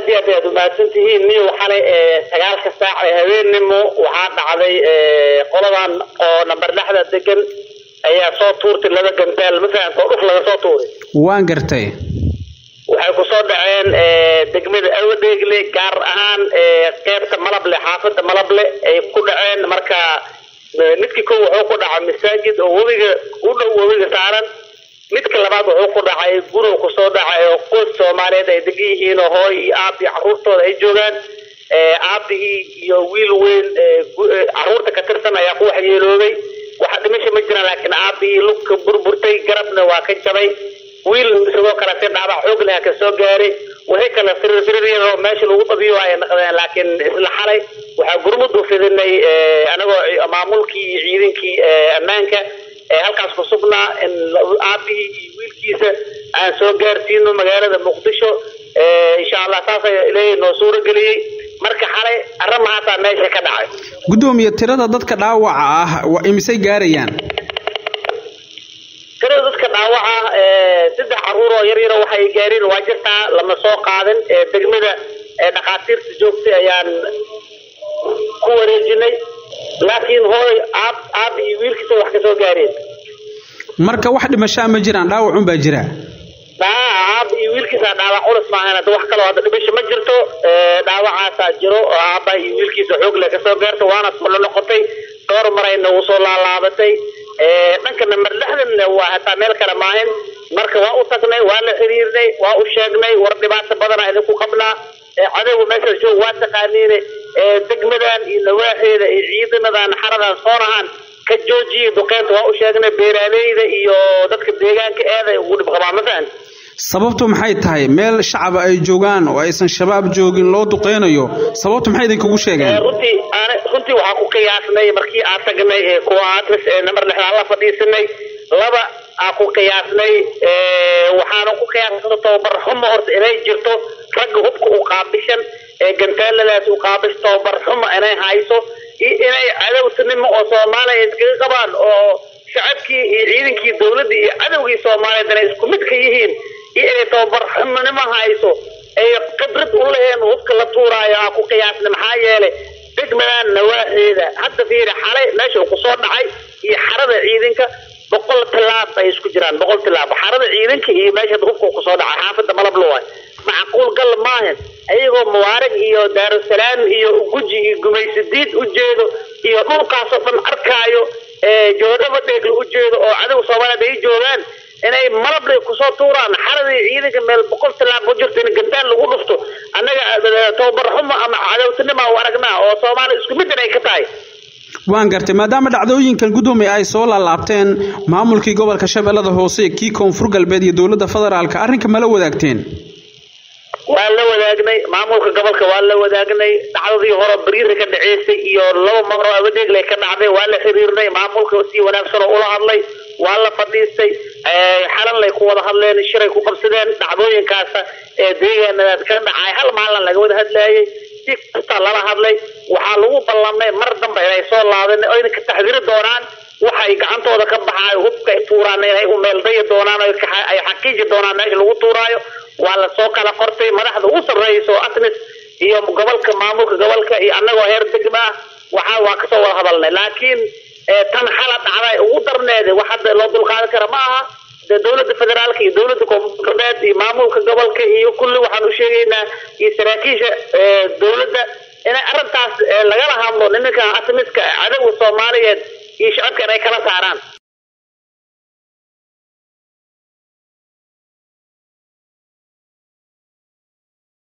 iyo aad ayaad umahadsan tihiin niyo xalay sagaalka saac ee habeennimo waxaa dhacday qoladan oo namber lexda degan ayaa soo tuurtay laba gantaal mafahamka oo dhuf laga soo tuuray waan gartay waxay kusoo dhaceen degmada awadheegle gaar ahaan qeybta malable xaafada malable ay ku dhaceen marka midkii ko wuxuu ku dhacay masaajid oo webiga u dhow webiga saaran midka labaad wuxuu ku dhacay gurow kusoo dhacay oo qoys soomaaliyeed ay degan yihiin oo hooy iyo aab iyo caruurtooda ay joogaan aabihii iyo wiil weyn caruurta ka tirsan ayaa ku waxyeeloobay waxa dhimasha ma jiraan laakiin aabihii lugka burburtay garabna waa ka jabay wiil sidoo kale si dhaabac xoog leh ka soo gaaray waxay kale firir firir oo meesha lagu dabiyo ay naqdeen laakiin isla xalay waxaa gurmud u fidinay anagoo maamulkii iyo ciidankii ammaanka halkaas ku sugnaa in aabihii iyo wiilkiisa aan soo gaarsiino magaalada muqdisho insha allah saasa ilaahay noo suuro geliyey marka xalay arrimahaasaa meesha ka dhacay guddoomiye tirada dadka dhaawaca ah waa imisay gaarayaan tirada dadka dhaawaca saddex caruur oo yar yaro waxay gaareen waa jirtaa lama soo qaadin degmada dhakhaatiirta joogtay ayaan ku wareejinay laakiin hooy aab aab iyo wiilkiisa wax ka soo gaareen marka wax dhimashaa ma jiraan dhaawacun baa jira aab iyo wiilkiisa dhaawac culus maahan hadda wax kaloo hadda dhimasho ma jirto dhaawacaasaa jiro oo aaba iyo wiilkiisa xoog leh kasoo gaarta waana solo noqotay dhowr marayna uu soo laalaabatay dhanka namber lixdanna waa hataa meel kale maahin marka waa u tagnay waa la xiriirnay waa u sheegnay war dhibaato badana idinku qabnaa cadowga meeshaas joog waa taqaaniine degmadan iyo nawaaxeeda iyo ciidanadan xaradan soonahan ka joojiya duqeynta waa u sheegnay beeraaleyda iyo dadka deegaanka eeday ugu dhib qabaa ma fahan sababtu maxay tahay meel shacaba ay joogaan oo aysan shabaab joogin loo duqeynayo sababtu maxay idinkugu sheegeen runtii runtii waxaa ku qiyaasnay markii aan tagnay kuwa atris ee namber lixdaan la fadhiisanay laba aan ku qiyaasnay waxaana ku qiyaasna tababar xumo horta inay jirto ragga hubka u qaabishan ee gantaaladaas u qaabish tababar xumo inay hayso iyo inay cadowtanimo oo soomaaliya iskaga qabaan oo shacabkii iyo ciidankii dowladda iyo cadowgii soomaaliyeed inay isku mid ka yihiin iyo inay tababar xumonimo hayso ay khibrad u leheen hubka la tuuraayo aan ku qiyaasna maxaa yeelay degmadan nawaaxeeda hadda fiiri xalay meesha uu kusoo dhacay iyo xarada ciidanka boqol tilaab ay isku jiraan boqol tilaab xarada ciidanka iyo meesha hubka uu kusoo dhacay xaafada malablo waay macquul gal maahan ayagoo mubaarag iyo daarusalaam iyo guji iyo gumaysadiid u jeedo iyo dhulkaasoo dhan arkaayo joodhaba dheegla u jeedo oo cadow soomaaliyeed ay joogaan inay malable kusoo tuuraan xaradii ciidanka meel boqol tilaab u jirto in gantaan lagu dhufto annaga tababar xumo ama cadowtinima u aragnaa oo soomaaliya isku mid inay ka tahay waan gartay maadaama dhacdooyinkan guddoomiye ay soo laalaabteen maamulkii gobolka shabeellada hoose kii koonfur galbeed iyo dowladda federaalka arrinka mala wadaagteen waa la wadaagnay maamulka gobolka waa la wadaagnay dhacdadii hore bariirka ka dhaceysay iyo laba maro abadeegle ka dhacday waa la xiriirnay maamulka si wanaagsan oo ula hadlay waa la fadhiistay xalan lay ku wada hadleen shiray ku qabsadeen dhacdooyinkaasa ee deegaanadaas ka dhacay hal maalin laga wada hadlaayay si kasta lala hadlay waxaa lagu ballamay mar dambe inay soo laabeen oyna ka taxdiri doonaan waxay gacantooda ka baxaayo hubka ay tuuraan inay u meeldayi doonaan ay xaqiiji doonaan meesha lagu tuuraayo waa lasoo kala qortay madaxda ugu sarreyso atnis iyo gobolka maamulka gobolka iyo annagoo heer degma ah waxaa waa kasoo wada hadalnay laakiin tan xala dhacday ugu darneeda wax hadda loo dulqaadan kara ma aha dee dowladda federaalka iyo dowladda koonfur galbeed iyo maamulka gobolka iyo kulli waxaan u sheegaynaa iyo saraakiisha dowladda inay arrintaas lagala hadlo nimanka atmiska cadowga soomaaliyeed iyo shacabka inay kala saaraan